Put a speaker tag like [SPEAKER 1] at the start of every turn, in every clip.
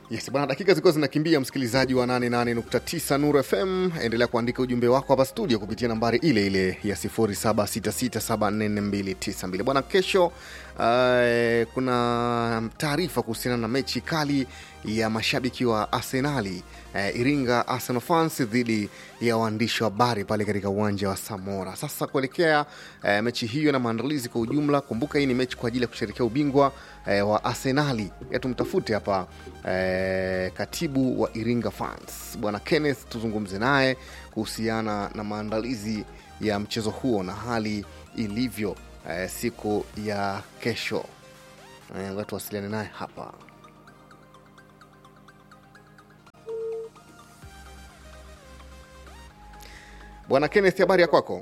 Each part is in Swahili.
[SPEAKER 1] Yes, bwana, dakika zilikuwa zinakimbia, msikilizaji wa 88.9 Nuru FM, endelea kuandika ujumbe wako hapa studio kupitia nambari ile ile ya 0766744292. Bwana, kesho uh, kuna taarifa kuhusiana na mechi kali ya mashabiki wa Arsenali uh, Iringa Arsenal fans dhidi ya waandishi wa habari pale katika uwanja wa Samora. Sasa kuelekea uh, mechi hiyo na maandalizi kwa ujumla, kumbuka hii ni mechi kwa ajili ya kusherekea ubingwa uh, wa Arsenali. Ya tumtafute hapa uh, katibu wa Iringa fans bwana Kenneth, tuzungumze naye kuhusiana na maandalizi ya mchezo huo na hali ilivyo eh, siku ya kesho. Eh, watu wasiliane naye hapa. Bwana Kenneth, habari ya kwako?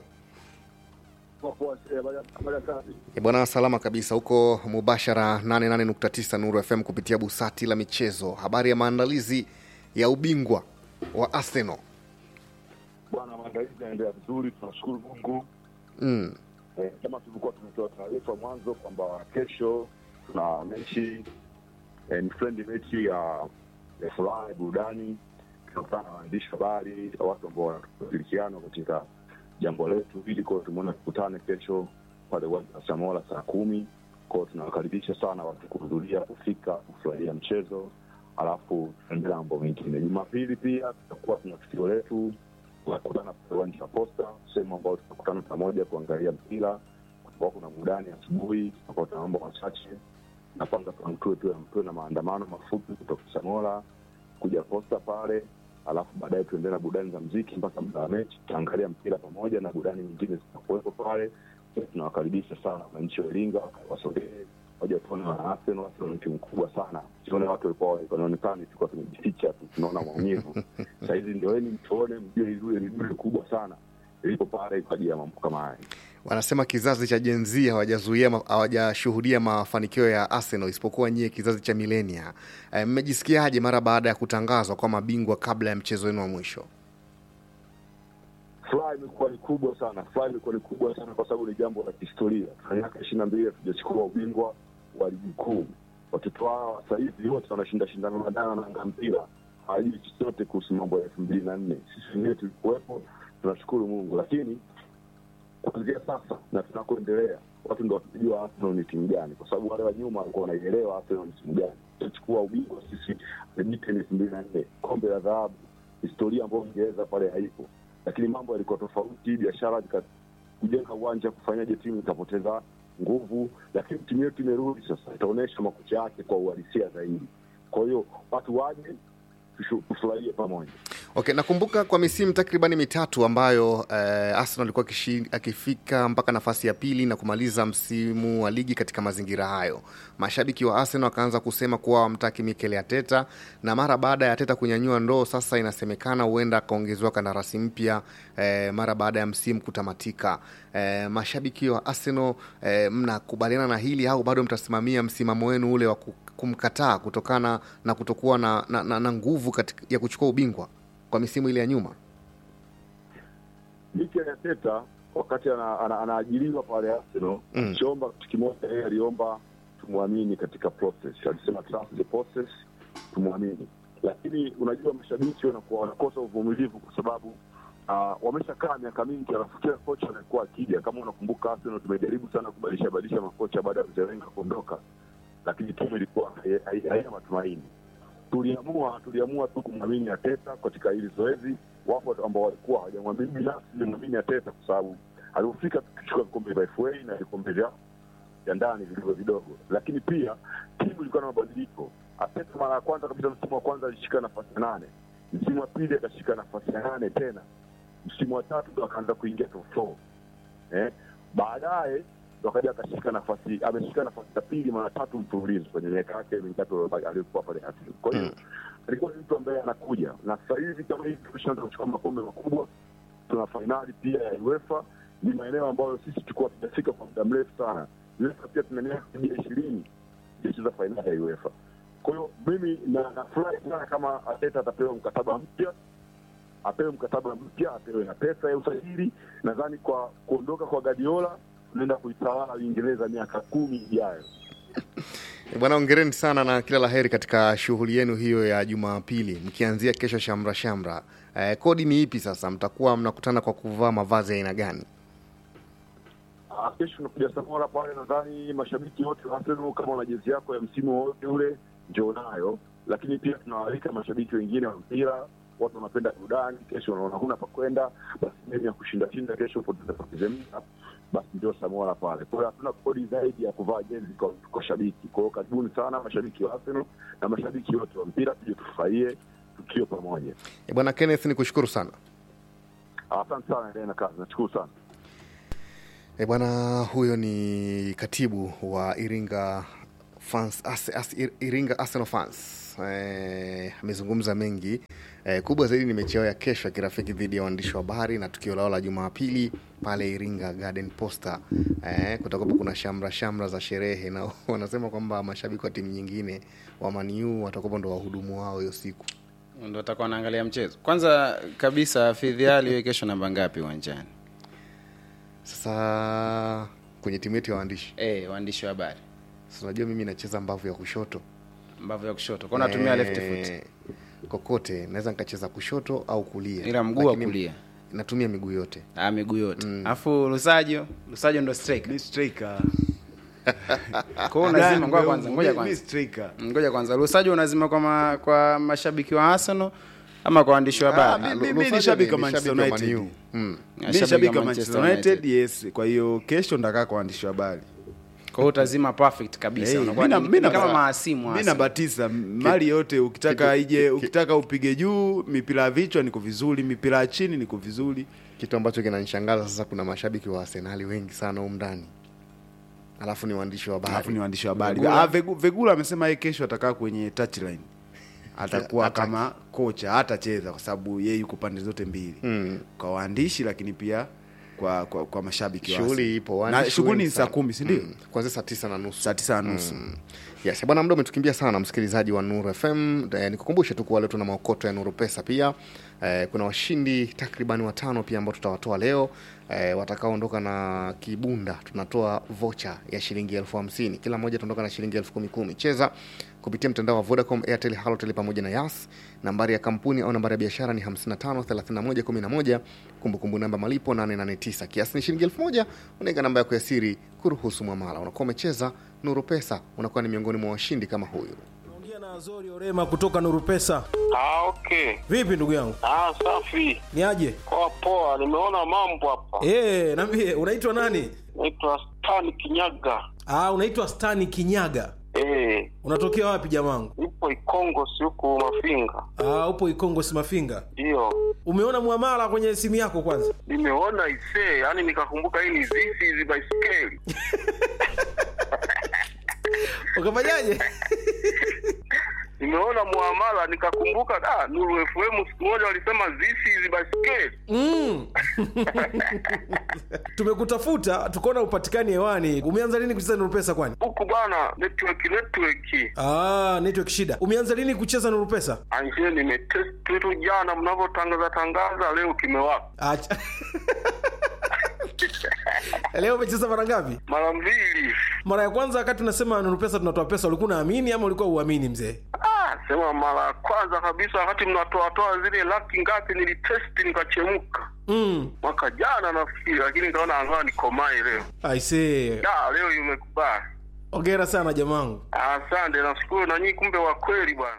[SPEAKER 1] E bwana, salama kabisa huko mubashara 88.9 Nuru FM kupitia busati la michezo. Habari ya maandalizi ya ubingwa wa Arsenal.
[SPEAKER 2] Bwana, maandalizi yanaendelea vizuri, tunashukuru Mungu.
[SPEAKER 1] Mm.
[SPEAKER 2] Eh, kama tulikuwa tumetoa taarifa mwanzo kwamba kesho tuna mechi eh, ni friendly mechi ya ya furaha ya burudani, tunakutana na waandishi habari, watu ambao wanashirikiana katika jambo letu hili. Kwao tumeona tukutane kesho pale uwanja wa Samora saa kumi. Kwao tunawakaribisha sana watu kuhudhuria, kufika, kufurahia mchezo, alafu tutaendelea mambo mengine. Jumapili pia tutakuwa tuna tukio letu tunakutana pale uwanja wa Posta, sehemu ambayo tunakutana pamoja kuangalia mpira. Kutakuwa kuna burudani asubuhi, tutakuwa tuna mambo machache na kwanza tuamtue tu tuwe na maandamano mafupi kutoka Samora kuja Posta pale, alafu baadaye tuendelee na burudani za mziki mpaka muda wa mechi, tutaangalia mpira pamoja na burudani nyingine zitakuwepo pale. Tunawakaribisha sana wananchi wa Iringa wasogee moja tuone wana Arsenal. Arsenal ni timu kubwa sana, sione watu walikuwa wanaonekana tulikuwa tumejificha tu, tunaona maumivu. Sahizi ndoeni mtuone, mjue ile ni dure kubwa sana ilipo pale kwa ajili ya mambo kama haya.
[SPEAKER 1] Wanasema kizazi cha Gen Z hawajazuia ma- hawajashuhudia mafanikio ya Arsenal isipokuwa nyie kizazi cha milenia. Eh, Mmejisikiaje mara baada ya kutangazwa kwa mabingwa kabla ya mchezo wenu wa mwisho?
[SPEAKER 2] Furaha imekuwa ni kubwa sana, furaha imekuwa ni kubwa sana kwa sababu ni jambo la kihistoria. Tuna miaka ishirini na mbili hatujachukua ubingwa wa ligi kuu. Watoto hawa sasa hivi wote wanashinda shindano la dana na mpira, hawajui chochote kuhusu mambo ya elfu mbili na nne. Sisi wenyewe tulikuwepo, tunashukuru Mungu, lakini kuanzia sasa na tunakoendelea watu ndo watajua Arsenal ni timu gani, kwa sababu wale wa nyuma walikuwa wanaielewa Arsenal ni timu gani. Tutachukua ubingwa sisi Edmonton elfu mbili na nne, kombe la dhahabu, historia ambayo Uingereza pale haipo, lakini mambo yalikuwa tofauti, biashara zika kujenga uwanja, kufanyaje timu ikapoteza nguvu, lakini timu yetu imerudi sasa, itaonyesha makucha yake kwa uhalisia zaidi. Kwa hiyo watu waje tushu- tufurahie pamoja.
[SPEAKER 1] Okay, nakumbuka kwa misimu takribani mitatu ambayo eh, Arsenal alikuwa akishi- akifika mpaka nafasi ya pili na kumaliza msimu wa ligi katika mazingira hayo. Mashabiki wa Arsenal wakaanza kusema kuwa wamtaki Mikel Arteta, na mara baada ya Arteta kunyanyua ndoo, sasa inasemekana huenda akaongezewa kandarasi mpya eh, mara baada ya msimu kutamatika. Eh, mashabiki wa Arsenal eh, mnakubaliana na hili au bado mtasimamia msimamo wenu ule wa ku- kumkataa kutokana na kutokuwa na, na, na, na nguvu katika, ya kuchukua ubingwa kwa misimu ile ya nyuma?
[SPEAKER 2] Mikel Arteta wakati ana- ana- anaajiriwa pale Arsenal
[SPEAKER 1] Mm.
[SPEAKER 2] alichoomba kitu kimoja, yeye aliomba tumwamini katika process. Alisema trust the process, tumwamini. Lakini unajua mashabiki wanakuwa wanakosa uvumilivu kwa sababu uh, wameshakaa miaka mingi, alafu kila kocha anakuwa akija. Kama unakumbuka, Arsenal tumejaribu sana kubadilisha badilisha makocha baada ya mzee Wenger kuondoka, lakini timu ilikuwa hai- hai- haina matumaini tuliamua tuliamua tu kumwamini Ateta katika hili zoezi. Wapo ambao walikuwa hawajamwamini, binafsi nilimwamini Ateta kwa sababu alipofika tukichukua vikombe vya FA na vikombe vya vya ndani vilivyo vidogo, lakini pia timu ilikuwa na mabadiliko. Ateta mara ya kwanza kabisa, msimu wa kwanza alishika nafasi ya nane, msimu wa pili akashika nafasi ya nane tena, msimu wa tatu ndo akaanza kuingia top four eh, baadaye ndo akaja akashika nafasi ameshika nafasi ya pili mara tatu mfululizo kwenye miaka yake mitatu aliyokuwa pale Arsenal. Kwa hiyo
[SPEAKER 1] Mm.
[SPEAKER 2] alikuwa ni mtu ambaye anakuja, na sasa hivi kama hivi tumeshaanza kuchukua makombe makubwa, tuna fainali pia ya UEFA. Ni maeneo ambayo sisi tulikuwa tumefika kwa muda mrefu sana. UEFA pia tuna miaka zaidi ya ishirini tucheza fainali ya UEFA. Kwa hiyo mimi na nafurahi sana kama Arteta atapewa mkataba mpya apewe mkataba mpya, apewe na pesa ya usajili. Nadhani kwa kuondoka kwa Guardiola tunaenda kuitawala Uingereza miaka kumi ijayo.
[SPEAKER 1] Bwana, ongereni sana na kila la heri katika shughuli yenu hiyo ya Jumapili, mkianzia kesho shamra shamra. Eh, kodi ni ipi sasa? Mtakuwa mnakutana kwa kuvaa mavazi ya aina gani?
[SPEAKER 2] Ah, kesho unakuja Samora pale, nadhani mashabiki wote wa Arsenal, kama una jezi yako ya msimu wote ule njoo nayo, lakini pia tunawaalika mashabiki wengine wa mpira, watu wanapenda burudani. Kesho unaona huna pa kwenda, basi sehemu ya kushinda shinda kesho poteza poteze muda, basi njoo Samora pale. Kwa hiyo hatuna kodi zaidi ya kuvaa jezi kwa, kwa shabiki. Kwa hiyo karibuni sana mashabiki wa Arsenal na mashabiki wote wa mpira, tuje tufurahie tukio pamoja.
[SPEAKER 1] Eh, Bwana Kenneth, ni kushukuru sana.
[SPEAKER 2] Asante sana, endelee na kazi, nashukuru sana.
[SPEAKER 1] E bwana, huyo ni katibu wa Iringa fans, as, as, Iringa Arsenal fans Eh, amezungumza mengi eh, kubwa zaidi ni mechi yao ya kesho ya kirafiki dhidi ya waandishi wa habari na tukio lao la Jumapili pale Iringa Garden Posta. Eh, kutakuwa kuna shamra shamra za sherehe na wanasema kwamba mashabiki wa timu nyingine wa Man U watakuwa ndo wahudumu wao hiyo siku.
[SPEAKER 3] ndo atakuwa wanaangalia mchezo kwanza kabisa fidhiali hiyo kesho namba ngapi uwanjani
[SPEAKER 1] Sasa kwenye timu yetu ya waandishi,
[SPEAKER 3] eh waandishi wa habari
[SPEAKER 1] sasa unajua mimi nacheza mbavu ya kushoto
[SPEAKER 3] mbavu ya kushoto kwa natumia
[SPEAKER 1] Eh,
[SPEAKER 3] left foot
[SPEAKER 1] kokote naweza nikacheza kushoto au kulia
[SPEAKER 3] ila mguu wa
[SPEAKER 1] Lakini
[SPEAKER 3] kulia
[SPEAKER 1] natumia miguu yote
[SPEAKER 3] ah miguu yote alafu lusajo lusajo ndo striker
[SPEAKER 4] Mi striker.
[SPEAKER 3] kwa hiyo unazima
[SPEAKER 4] Dan,
[SPEAKER 3] ngoja kwanza
[SPEAKER 4] mi-
[SPEAKER 3] ngoja
[SPEAKER 4] mi
[SPEAKER 3] kwanza
[SPEAKER 4] striker.
[SPEAKER 3] ngoja kwanza lusajo unazima kwa ma, kwa mashabiki wa Arsenal ama kwa waandishi wa
[SPEAKER 4] Ah,
[SPEAKER 3] habari
[SPEAKER 4] mi- mi-
[SPEAKER 1] Lusajo
[SPEAKER 4] mi ni shabiki wa
[SPEAKER 1] ni
[SPEAKER 4] Manchester
[SPEAKER 1] shabiki wa
[SPEAKER 4] United.
[SPEAKER 1] Man U. Mm.
[SPEAKER 4] Mi ni shabiki wa Manchester United, yes. Kwa hiyo kesho ndakaa kwa waandishi wa habari.
[SPEAKER 3] kwa hiyo utazima perfect kabisa
[SPEAKER 4] Hey,
[SPEAKER 3] unakuwa
[SPEAKER 4] mi na-
[SPEAKER 3] ni-
[SPEAKER 4] mi
[SPEAKER 3] ni
[SPEAKER 4] na-
[SPEAKER 3] kama maasimu
[SPEAKER 4] mi
[SPEAKER 3] hasa.
[SPEAKER 4] nabatiza mali yote ukitaka ije ukitaka upige juu mipira ya vichwa niko vizuri mipira ya chini niko vizuri
[SPEAKER 1] kitu ambacho kinanishangaza sasa kuna mashabiki wa arsenali wengi sana humu ndani alafu ni waandishi wa
[SPEAKER 4] alafu
[SPEAKER 1] habari
[SPEAKER 4] ni waandishi wa habari
[SPEAKER 1] Vegula-
[SPEAKER 4] Ah, Vegu- vegula amesema yeye kesho atakaa kwenye touchline atakuwa
[SPEAKER 1] Hataki.
[SPEAKER 4] kama kocha hatacheza kwa sababu yeye yuko pande zote mbili
[SPEAKER 1] Mm.
[SPEAKER 4] kwa waandishi lakini pia kwa kwa, kwa mashabiki wa
[SPEAKER 1] shughuli
[SPEAKER 4] Arsenal.
[SPEAKER 1] ipo
[SPEAKER 4] na
[SPEAKER 1] waandishi
[SPEAKER 4] shughuli
[SPEAKER 1] wengi
[SPEAKER 4] ni saa
[SPEAKER 1] sana.
[SPEAKER 4] kumi si ndio
[SPEAKER 1] Mm. kuanzia saa tisa na nusu
[SPEAKER 4] saa tisa na nusu
[SPEAKER 1] Yes, bwana muda umetukimbia sana msikilizaji wa Nuru FM. Eh, nikukumbushe tu kuwa leo tuna maokoto ya Nuru Pesa pia. Eh, kuna washindi takriban watano pia ambao tutawatoa leo eh, watakaoondoka na kibunda. Tunatoa vocha ya shilingi elfu hamsini kila mmoja ataondoka na shilingi elfu kumi kumi. Cheza kupitia mtandao wa Vodacom, Airtel, Halotel pamoja na Yas. Nambari ya kampuni au nambari ya biashara ni 55 31 11. Kumbukumbu namba malipo 889. Kiasi ni shilingi elfu moja. Unaweka namba yako ya siri kuruhusu mwamala. Unakuwa umecheza Nuru Pesa, unakuwa ni miongoni mwa washindi kama huyu.
[SPEAKER 5] Ongea na Azori Orema kutoka Nuru Pesa.
[SPEAKER 6] Ah, okay.
[SPEAKER 5] Vipi ndugu yangu?
[SPEAKER 6] Ah, safi.
[SPEAKER 5] Ni aje?
[SPEAKER 6] Poa poa, nimeona mambo hapa.
[SPEAKER 5] Eh, niambie unaitwa nani?
[SPEAKER 6] Naitwa Stan Kinyaga.
[SPEAKER 5] Ah, unaitwa Stani Kinyaga.
[SPEAKER 6] Eh,
[SPEAKER 5] Unatokea wapi jamangu?
[SPEAKER 6] nipo Ikongo si huku Mafinga.
[SPEAKER 5] Ah, upo Ikongo Simafinga.
[SPEAKER 6] Ndio.
[SPEAKER 5] Umeona muamala kwenye simu yako kwanza?
[SPEAKER 6] Nimeona isee, yani nikakumbuka hii ni zizi hizi baiskeli.
[SPEAKER 5] Ukafanyaje?
[SPEAKER 6] Nimeona muamala nikakumbuka da Nuru FM siku moja walisema zizi hizi baiskeli.
[SPEAKER 5] Mm. Tumekutafuta tukaona upatikani hewani. Umeanza lini kucheza Nuru Pesa kwani?
[SPEAKER 6] Huku bana network network.
[SPEAKER 5] Ah, network shida. Umeanza lini kucheza Nuru Pesa?
[SPEAKER 6] Anje nimetest tu jana mnavyotangaza tangaza leo kimewaka.
[SPEAKER 5] Acha. Leo umecheza mara ngapi?
[SPEAKER 6] Mara mbili.
[SPEAKER 5] Mara ya kwanza wakati unasema Nuru Pesa tunatoa pesa, ulikuwa unaamini ama ulikuwa uamini mzee?
[SPEAKER 6] Ah, sema mara ya kwanza kabisa wakati mnatoatoa zile laki ngapi nilitesti nikachemka
[SPEAKER 5] Mm.
[SPEAKER 6] mwaka jana nafikiri, lakini nikaona angaa nikomae leo.
[SPEAKER 5] I see.
[SPEAKER 6] Da, leo imekubali.
[SPEAKER 5] Hongera sana jamangu.
[SPEAKER 6] Asante, nashukuru na nyinyi, kumbe wa kweli bwana.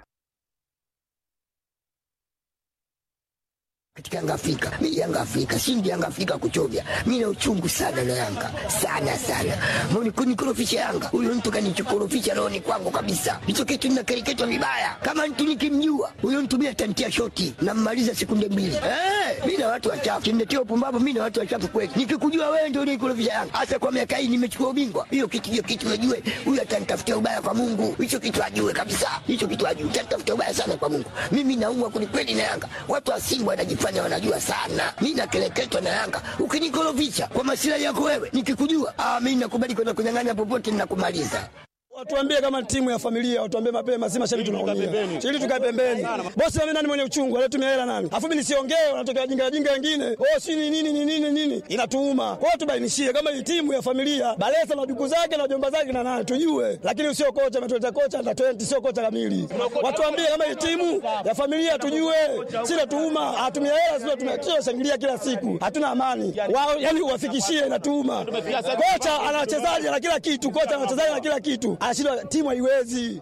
[SPEAKER 7] katika Yanga Afrika. Mimi Yanga Afrika, shindi Yanga Afrika kuchovya. Mimi na uchungu sana na Yanga. Sana sana. Mbona kunikorofisha Yanga? Huyo mtu kanichokorofisha rohoni kwangu kabisa. Hicho kitu ninakereketwa vibaya. Kama mtu nikimjua, huyo mtu mimi atantia shoti na mmaliza sekunde mbili. Eh, mimi na watu wachafu. Kimletea upumbavu mimi na watu wachafu kweli. Nikikujua wewe ndio unikorofisha Yanga. Hasa kwa miaka hii nimechukua ubingwa. Hiyo kitu hiyo kitu najue. Huyo atanitafutia ubaya kwa Mungu. Hicho kitu ajue kabisa. Hicho kitu ajue. Atanitafutia ubaya sana kwa Mungu. Mimi naumwa kwelikweli na Yanga. Watu wa Simba wanajifanya wanajua sana. Mimi nakeleketwa na Yanga. Ukinikorofisha kwa masilahi yako wewe, nikikujua, ah, mimi nakubali kwenda kunyang'anya popote ninakumaliza.
[SPEAKER 8] Watuambie kama timu ya familia, watuambie mapema, si mashabiki tunaumia. Ili tukae pembeni. Bosi mimi nani mwenye uchungu, anatumia hela nani? Afu mimi nisiongee, wanatokea wajinga wajinga wengine. Oh, si ni nini ni nini nini? Inatuuma. Kwa hiyo tubainishie kama hii timu ya familia, Balesa na duku zake na jomba zake na nani tujue. Lakini sio kocha ametuleta kocha na 20 sio kocha kamili. Watuambie kama hii timu ya familia tujue. Si natuuma, atumia hela sio tumia shangilia kila siku. Hatuna amani. Wao yani uwafikishie inatuuma. Kocha ana wachezaji na kila kitu, kocha ana wachezaji na kila kitu. Anashindwa timu haiwezi.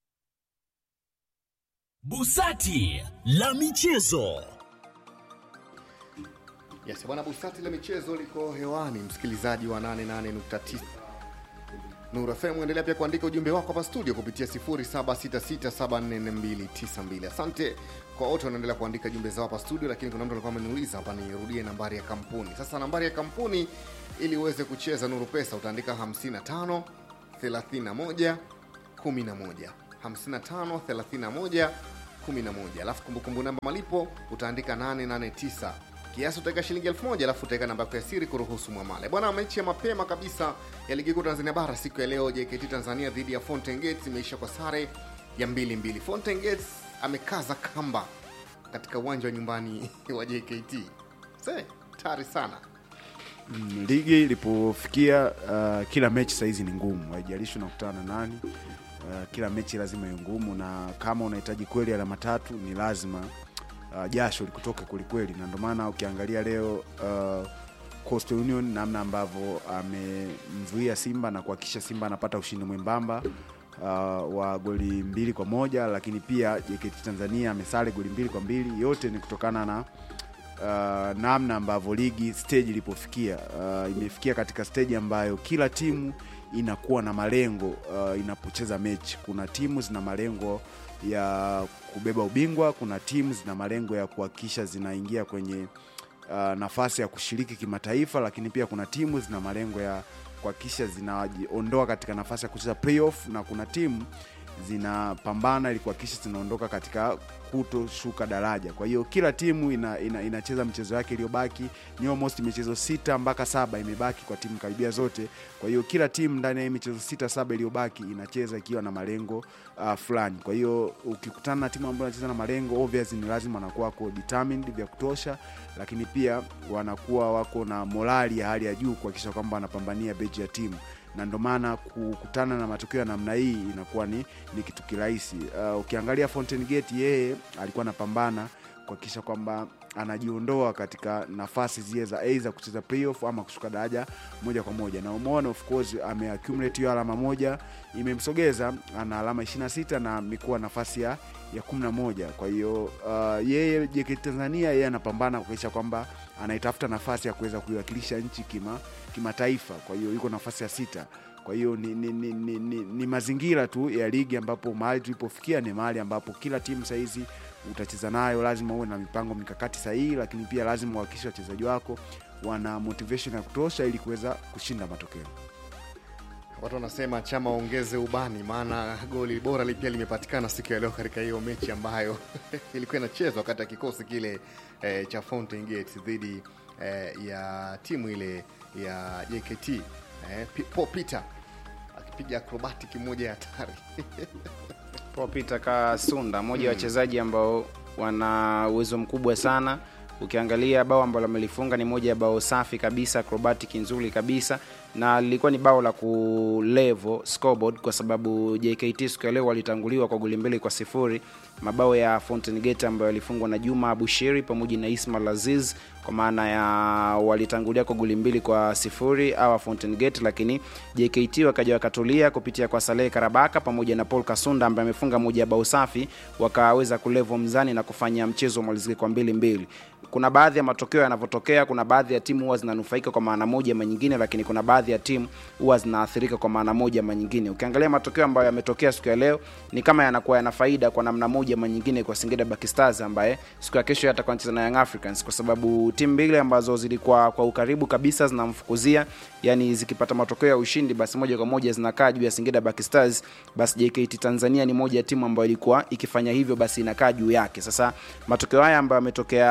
[SPEAKER 9] Busati la michezo.
[SPEAKER 1] Yes, bwana Busati la michezo liko hewani, msikilizaji wa 88.9 Nuru FM, endelea pia kuandika ujumbe wako hapa studio kupitia 0766744292. Asante kwa wote wanaendelea kuandika jumbe zao hapa studio, lakini kuna mtu alikuwa ameniuliza hapa nirudie nambari ya kampuni. Sasa nambari ya kampuni ili uweze kucheza Nuru Pesa utaandika 55 31 11 55 31 11, alafu kumbukumbu namba malipo utaandika 889 kiasi utaweka shilingi elfu moja alafu utaweka namba yako ya siri kuruhusu mwamale. Bwana, mechi ya mapema kabisa ya ligi kuu Tanzania bara siku ya leo, JKT Tanzania dhidi ya Fountain Gates imeisha kwa sare ya mbili mbili. Fountain Gates amekaza kamba katika uwanja wa nyumbani wa JKT. Se, tari sana.
[SPEAKER 4] Mm, ligi ilipofikia uh, kila mechi sahizi ni ngumu, haijalishi unakutana na nani. Uh, kila mechi lazima iwe ngumu, na kama unahitaji kweli alama tatu ni lazima uh, jasho likutoke kwelikweli, na ndio maana ukiangalia leo uh, Coastal Union namna ambavyo amemzuia Simba na kuhakikisha Simba anapata ushindi mwembamba uh, wa goli mbili kwa moja, lakini pia JKT Tanzania amesale goli mbili kwa mbili. Yote ni kutokana na uh, namna ambavyo ligi stage ilipofikia. Uh, imefikia katika stage ambayo kila timu inakuwa na malengo uh, inapocheza mechi. Kuna timu zina malengo ya kubeba ubingwa, kuna timu zina malengo ya kuhakikisha zinaingia kwenye uh, nafasi ya kushiriki kimataifa, lakini pia kuna timu zina malengo ya kuhakikisha zinajiondoa katika nafasi ya kucheza playoff, na kuna timu zinapambana ili kuhakikisha zinaondoka katika kutoshuka daraja. Kwa hiyo kila timu ina, ina, inacheza mchezo yake iliyobaki, ni almost michezo sita mpaka saba imebaki kwa timu karibia zote. Kwa hiyo kila timu ndani ya hii michezo sita saba iliyobaki inacheza ikiwa na malengo uh, fulani. Kwa hiyo ukikutana na timu ambayo inacheza na malengo obvious, ni lazima wanakuwa wako determined vya kutosha, lakini pia wanakuwa wako na morali ya hali ya juu kuhakikisha kwamba wanapambania beji ya timu na ndio maana kukutana na matokeo ya namna hii inakuwa ni, ni kitu kirahisi. Uh, ukiangalia Fountain Gate yeye alikuwa anapambana kuhakikisha kwamba anajiondoa katika nafasi zile za aidha kucheza playoff ama kushuka daraja moja kwa moja, na umeona of course ameaccumulate hiyo alama moja, imemsogeza ana alama 26 na amekuwa nafasi ya ya 11. Kwa hiyo uh, yeye JKT Tanzania yeye anapambana kuhakikisha kwamba anaitafuta nafasi ya kuweza kuiwakilisha nchi kima kimataifa. Kwa hiyo yuko nafasi ya sita. Kwa hiyo ni, ni, ni, ni, ni, ni mazingira tu ya ligi ambapo mahali tulipofikia ni mahali ambapo kila timu sahizi utacheza nayo, lazima uwe na mipango mikakati sahihi, lakini pia lazima uhakikishe wachezaji wako wana motivation ya kutosha ili kuweza kushinda matokeo.
[SPEAKER 1] Watu wanasema chama ongeze ubani, maana goli bora li- pia limepatikana siku ya leo katika hiyo mechi ambayo ilikuwa inachezwa kati ya kikosi kile eh, cha Fountain Gate dhidi eh, ya timu ile ya JKT eh, P- Paul Peter akipiga acrobatic moja ya hatari
[SPEAKER 3] Paul Peter Kasunda, mmoja wa wachezaji ambao wana uwezo mkubwa sana. Ukiangalia bao ambalo amelifunga ni moja ya bao safi kabisa, acrobatic nzuri kabisa, na lilikuwa ni bao la kulevo scoreboard kwa sababu JKT siku ya leo walitanguliwa kwa goli mbili kwa sifuri. Mabao ya Fountain Gate ambayo yalifungwa na Juma Abushiri pamoja na Ismail Aziz, kwa maana ya walitangulia kwa goli mbili kwa sifuri awa Fountain Gate, lakini JKT wakaja wakatulia kupitia kwa Saleh Karabaka pamoja na Paul Kasunda ambaye amefunga moja ya bao safi, wakaweza kulevo mzani na kufanya mchezo umalizike kwa mbili mbili. Kuna baadhi ya matokeo yanavyotokea, kuna baadhi ya timu huwa zinanufaika kwa maana moja ama nyingine, lakini kuna baadhi ya timu huwa zinaathirika kwa maana moja ama nyingine. Ukiangalia matokeo ambayo yametokea siku ya leo ni kama yanakuwa yana faida kwa namna moja ama nyingine kwa Singida Black Stars ambaye siku ya kesho atakuwa anacheza na Young Africans, kwa sababu timu mbili ambazo zilikuwa kwa ukaribu kabisa zinamfukuzia, yani zikipata matokeo ya ushindi, basi moja kwa moja zinakaa juu ya Singida Black Stars. Basi JKT Tanzania ni moja ya timu ambayo ilikuwa ikifanya hivyo, basi inakaa juu yake. Sasa matokeo haya ambayo yametokea siku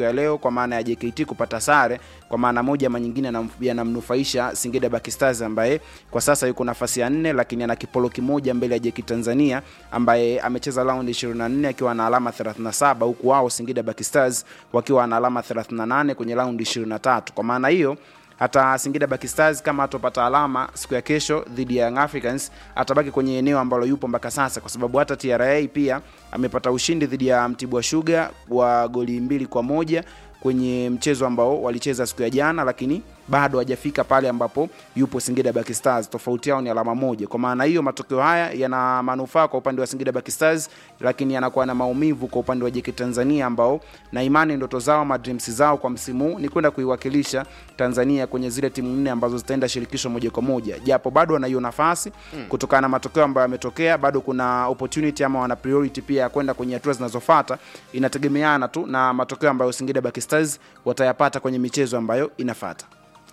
[SPEAKER 3] siku ya leo kwa maana ya JKT kupata sare kwa maana moja ama nyingine yanam- yanamnufaisha Singida Black Stars ambaye kwa sasa yuko nafasi ya nne, lakini ana kipolo kimoja mbele ya JKT Tanzania ambaye amecheza raundi 24 akiwa na alama 37 huku wao Singida Black Stars wakiwa na alama 38 kwenye raundi 23. Kwa maana hiyo hata Singida Black Stars kama atopata alama siku ya kesho dhidi ya Young Africans atabaki kwenye eneo ambalo yupo mpaka sasa, kwa sababu hata TRA pia amepata ushindi dhidi ya Mtibwa Sugar wa goli mbili kwa moja kwenye mchezo ambao walicheza siku ya jana, lakini bado hajafika pale ambapo yupo Singida Black Stars. Tofauti yao ni alama moja. Kwa maana hiyo, matokeo haya yana manufaa kwa upande wa Singida Black Stars, lakini yanakuwa na maumivu kwa upande wa JKT Tanzania ambao na imani ndoto zao ama dreams zao kwa msimu huu ni kwenda kuiwakilisha Tanzania kwenye zile timu nne ambazo zitaenda shirikisho moja kwa moja, japo bado wana hiyo nafasi
[SPEAKER 1] Mm.
[SPEAKER 3] kutokana na matokeo ambayo yametokea, bado kuna opportunity ama wana priority pia ya kwenda kwenye hatua zinazofuata. Inategemeana tu na matokeo ambayo Singida Black Stars watayapata kwenye michezo ambayo inafuata.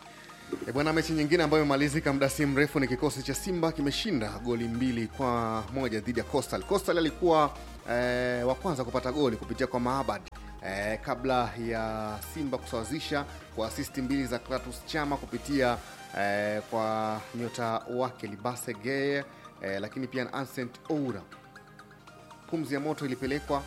[SPEAKER 1] E bwana, mechi nyingine ambayo imemalizika muda si mrefu ni kikosi cha Simba kimeshinda goli mbili kwa moja dhidi ya Coastal. Coastal alikuwa eh, wa kwanza kupata goli kupitia kwa Maabad eh, kabla ya Simba kusawazisha kwa asisti mbili za Kratos Chama kupitia eh, kwa nyota wake Libase Geye eh, lakini pia na Ancent Oura. Pumzi ya moto ilipelekwa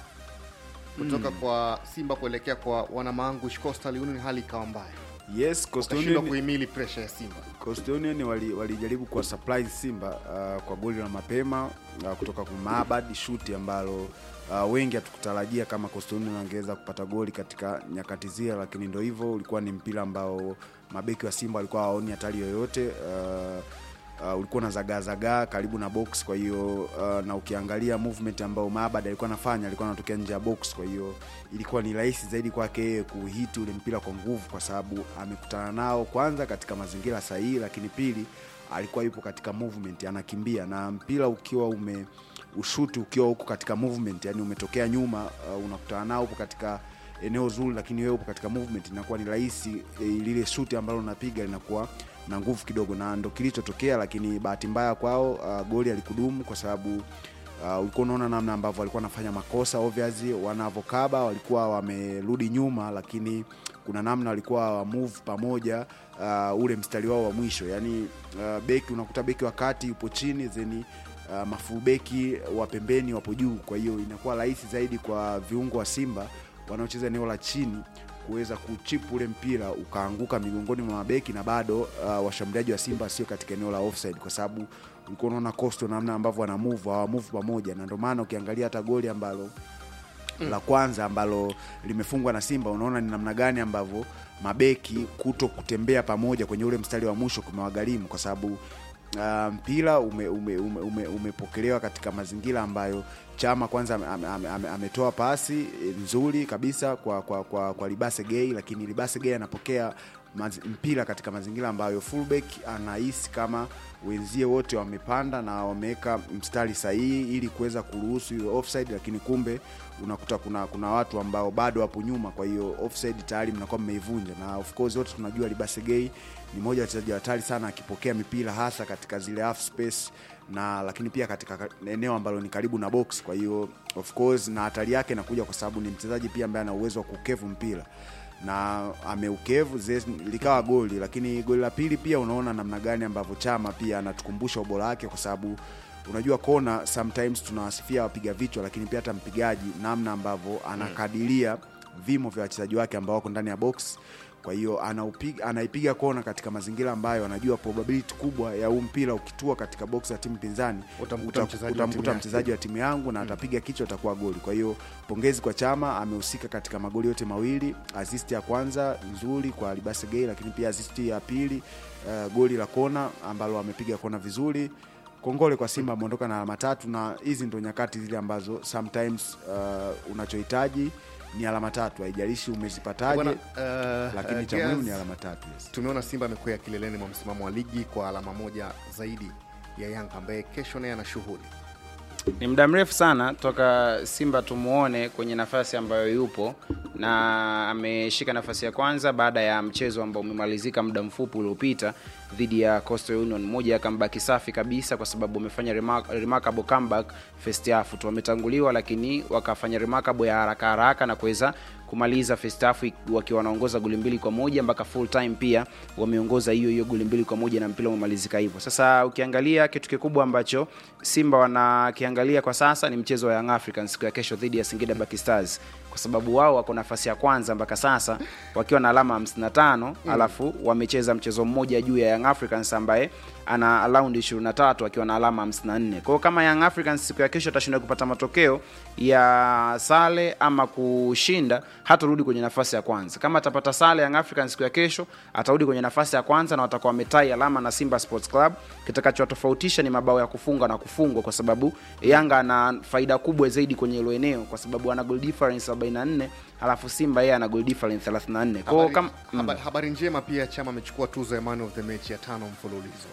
[SPEAKER 1] kutoka
[SPEAKER 4] Mm.
[SPEAKER 1] kwa Simba kuelekea kwa wanamaangush Coastal Union, hali ikawa mbaya,
[SPEAKER 4] yes Coastal
[SPEAKER 1] wakashindwa
[SPEAKER 4] Union-
[SPEAKER 1] kuhimili presha ya Simba.
[SPEAKER 4] Coastal Union wali- walijaribu kuwa surprise Simba uh, kwa goli la mapema uh, kutoka kwa Maabad shuti ambalo uh, wengi hatukutarajia kama Coastal Union wangeweza kupata goli katika nyakati zile, lakini ndo hivyo, ulikuwa ni mpira ambao mabeki wa Simba walikuwa hawaoni hatari yoyote uh, Uh, ulikuwa na zagaa zagaa karibu na box kwa hiyo uh, na ukiangalia movement ambayo Maabad alikuwa anafanya alikuwa anatokea nje ya box kwa hiyo ilikuwa ni rahisi zaidi kwake yeye kuhiti ule mpira kwa nguvu kwa sababu amekutana nao kwanza katika mazingira sahihi lakini pili alikuwa yupo katika movement anakimbia na mpira ukiwa ume ushuti ukiwa huko katika movement yani umetokea nyuma uh, unakutana nao upo katika eneo zuri lakini wewe upo katika movement inakuwa ni rahisi e, lile shuti ambalo unapiga linakuwa na nguvu kidogo na ndo kilichotokea lakini bahati mbaya kwao uh, goli alikudumu kwa sababu uh, ulikuwa unaona namna ambavyo walikuwa wanafanya makosa obviously wanavokaba walikuwa wamerudi nyuma lakini kuna namna walikuwa wa move pamoja uh, ule mstari wao wa mwisho yani uh, beki unakuta beki wa kati yupo chini zeni uh, mafulbeki wa pembeni wapo juu kwa hiyo inakuwa rahisi zaidi kwa viungo wa simba wanaocheza eneo la chini kuweza kuchipu ule mpira ukaanguka migongoni mwa mabeki na bado uh, washambuliaji wa simba sio katika eneo la offside kwa sababu ulikuwa unaona costo namna ambavyo wana move hawa move pamoja na ndio maana ukiangalia hata goli ambalo
[SPEAKER 1] Mm.
[SPEAKER 4] la kwanza ambalo limefungwa na simba unaona ni namna gani ambavyo mabeki kuto kutembea pamoja kwenye ule mstari wa mwisho kumewagharimu kwa sababu uh, mpira umepokelewa ume, ume, ume, umepokelewa katika mazingira ambayo chama kwanza ame- ame- ame- ame- ametoa pasi eh, nzuri kabisa kwa kwa, kwa, kwa libase gei lakini libase gei anapokea maz, mpira katika mazingira ambayo fullback anahisi kama wenzie wote wamepanda na wameweka mstari sahihi ili kuweza kuruhusu hiyo offside lakini kumbe unakuta kuna kuna watu ambao bado wapo nyuma kwa hiyo offside tayari mnakuwa mmeivunja na of course wote tunajua libasegei ni moja wa wachezaji hatari sana akipokea mipira hasa katika zile half space na lakini pia katika ka- eneo ambalo ni karibu na box kwa hiyo of course na hatari yake inakuja kwa sababu ni mchezaji pia ambaye ana uwezo wa kukevu mpira na ameukevu zes- likawa goli lakini goli la pili pia unaona namna gani ambavyo chama pia anatukumbusha ubora wake kwa sababu unajua kona sometimes tunawasifia wapiga vichwa lakini pia hata mpigaji namna ambavyo anakadiria vimo vya wachezaji wake ambao wako ndani ya box kwa hiyo anaupiga- anaipiga kona katika mazingira ambayo anajua probability kubwa ya huu mpira ukitua katika box ya timu pinzani
[SPEAKER 1] Utamkuta
[SPEAKER 4] uta-
[SPEAKER 1] mchezaji wa timu
[SPEAKER 4] utamkuta
[SPEAKER 1] yake.
[SPEAKER 4] mchezaji wa timu yangu na atapiga kichwa atakuwa goli kwa hiyo pongezi kwa chama amehusika katika magoli yote mawili assist ya kwanza nzuri kwa libase gay lakini pia assist ya pili uh, goli la kona ambalo amepiga kona vizuri kongole kwa simba ameondoka na alama tatu na hizi ndo nyakati zile ambazo sometimes uh, unachohitaji ni alama tatu haijalishi umezipataje
[SPEAKER 1] Bwana, uh,
[SPEAKER 4] lakini
[SPEAKER 1] uh,
[SPEAKER 4] cha muhimu
[SPEAKER 1] Gears,
[SPEAKER 4] ni alama tatu yes.
[SPEAKER 1] tumeona simba amekwea kileleni mwa msimamo wa ligi kwa alama moja zaidi ya yanga ambaye kesho naye ana shughuli
[SPEAKER 3] ni muda mrefu sana toka simba tumuone kwenye nafasi ambayo yupo na ameshika nafasi ya kwanza baada ya mchezo ambao umemalizika muda mfupi uliopita dhidi ya Coastal Union, moja ya comeback safi kabisa, kwa sababu wamefanya remark, remarkable comeback first half tu, wametanguliwa lakini wakafanya remarkable ya haraka haraka na kuweza kumaliza first half wakiwa wanaongoza goli mbili kwa moja mpaka full time pia wameongoza hiyo hiyo goli mbili kwa moja na mpira umemalizika hivyo. Sasa ukiangalia kitu kikubwa ambacho Simba wanakiangalia kwa sasa ni mchezo wa Young Africans siku ya kesho dhidi ya Singida Black Stars kwa sababu wao wako nafasi ya kwanza mpaka sasa wakiwa na alama 55 mm. alafu wamecheza mchezo mmoja juu ya Young Africans ambaye ana raundi 23 akiwa na alama 54. Kwa hiyo kama Young Africans siku ya kesho atashinda kupata matokeo ya sale ama kushinda, hatarudi kwenye nafasi ya kwanza. Kama atapata sale Young Africans siku ya kesho, atarudi kwenye nafasi ya kwanza na watakuwa wametai alama na Simba Sports Club. Kitakachotofautisha ni mabao ya kufunga na kufungwa, kwa sababu Yanga ana faida kubwa zaidi kwenye hilo eneo, kwa sababu ana goal difference 44 alafu Simba yeye ana goal difference 34. Kwa hiyo
[SPEAKER 1] Habari,
[SPEAKER 3] kama
[SPEAKER 1] habari, habari njema pia Chama amechukua tuzo ya man of the match ya tano mfululizo.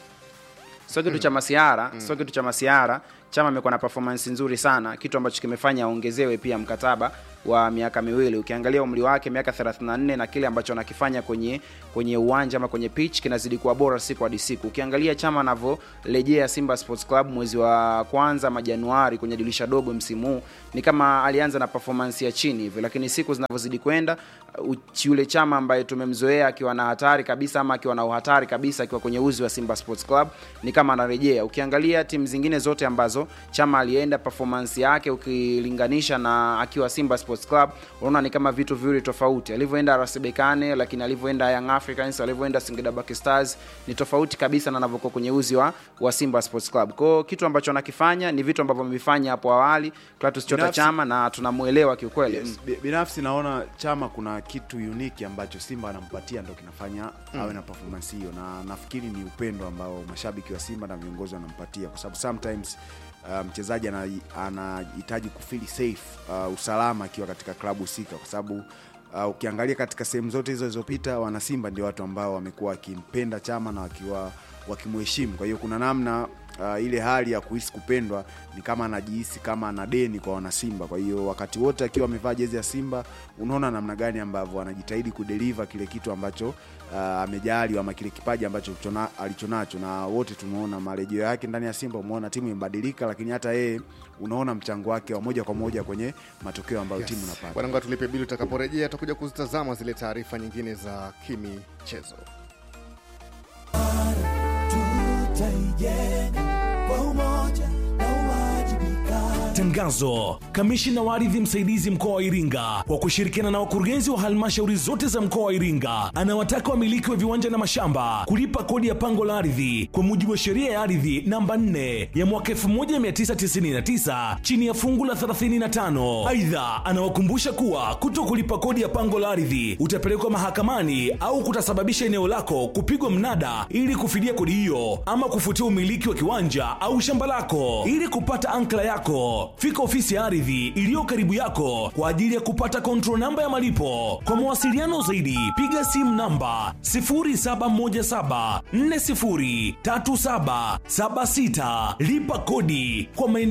[SPEAKER 3] sio kitu cha masiara sio kitu cha masiara chama amekuwa na performance nzuri sana kitu ambacho kimefanya aongezewe pia mkataba wa miaka miwili ukiangalia umri wake miaka 34 na kile ambacho anakifanya kwenye kwenye uwanja ama kwenye pitch kinazidi kuwa bora siku hadi siku ukiangalia chama anavyorejea simba sports club mwezi wa kwanza ama januari kwenye dirisha dogo msimu huu ni kama alianza na performance ya chini hivi lakini siku zinavyozidi kwenda uh, yule chama ambaye tumemzoea akiwa na hatari kabisa ama akiwa na uhatari kabisa akiwa kwenye uzi wa simba sports club ni kama anarejea ukiangalia timu zingine zote ambazo chama alienda performance yake ukilinganisha na akiwa simba sports club unaona ni kama vitu viwili tofauti alivyoenda rasbekane lakini alivyoenda young africans alivyoenda singida Black stars ni tofauti kabisa na anavyokuwa kwenye uzi wa, wa simba sports club kwao kitu ambacho anakifanya ni vitu ambavyo amevifanya hapo awali Clatous Chota
[SPEAKER 4] Binafsi-
[SPEAKER 3] chama na tunamuelewa kiukweli
[SPEAKER 4] Yes, bi- binafsi naona chama kuna kitu unique ambacho simba anampatia ndo kinafanya
[SPEAKER 3] Mm.
[SPEAKER 4] awe na performance hiyo na nafikiri ni upendo ambao mashabiki wa simba na viongozi wanampatia kwa sababu sometimes uh, mchezaji ana- anahitaji kufili safe uh, usalama akiwa katika klabu husika kwa sababu uh, ukiangalia katika sehemu zote hizo zilizopita wana simba ndio watu ambao wamekuwa wakimpenda chama na wakiwa wakimheshimu kwa hiyo kuna namna uh, ile hali ya kuhisi kupendwa ni kama anajihisi kama ana deni kwa wanasimba kwa hiyo wakati wote akiwa amevaa jezi ya simba unaona namna gani ambavyo anajitahidi kudeliva kile kitu ambacho uh, amejaliwa ama kile kipaji ambacho chona- alichonacho na wote tumeona marejeo yake ndani ya simba umeona timu imebadilika lakini hata yeye unaona mchango wake wa moja kwa moja kwenye matokeo ambayo timu inapata
[SPEAKER 1] Bwana, tulipe bili. Utakaporejea tutakuja kuzitazama zile taarifa nyingine za kimichezo.
[SPEAKER 9] Tangazo: kamishina wa ardhi msaidizi mkoa wa Iringa kwa kushirikiana na wakurugenzi wa halmashauri zote za mkoa wa Iringa anawataka wamiliki wa viwanja na mashamba kulipa kodi ya pango la ardhi kwa mujibu wa sheria ya ardhi namba 4 ya mwaka 1999 chini ya fungu la 35. Aidha, anawakumbusha kuwa kuto kulipa kodi ya pango la ardhi utapelekwa mahakamani au kutasababisha eneo lako kupigwa mnada ili kufidia kodi hiyo ama kufutia umiliki wa kiwanja au shamba lako. Ili kupata ankla yako, fika ofisi ya ardhi iliyo karibu yako kwa ajili ya kupata control namba ya malipo. Kwa mawasiliano zaidi, piga simu namba 0717403776. Lipa kodi kwa maendeleo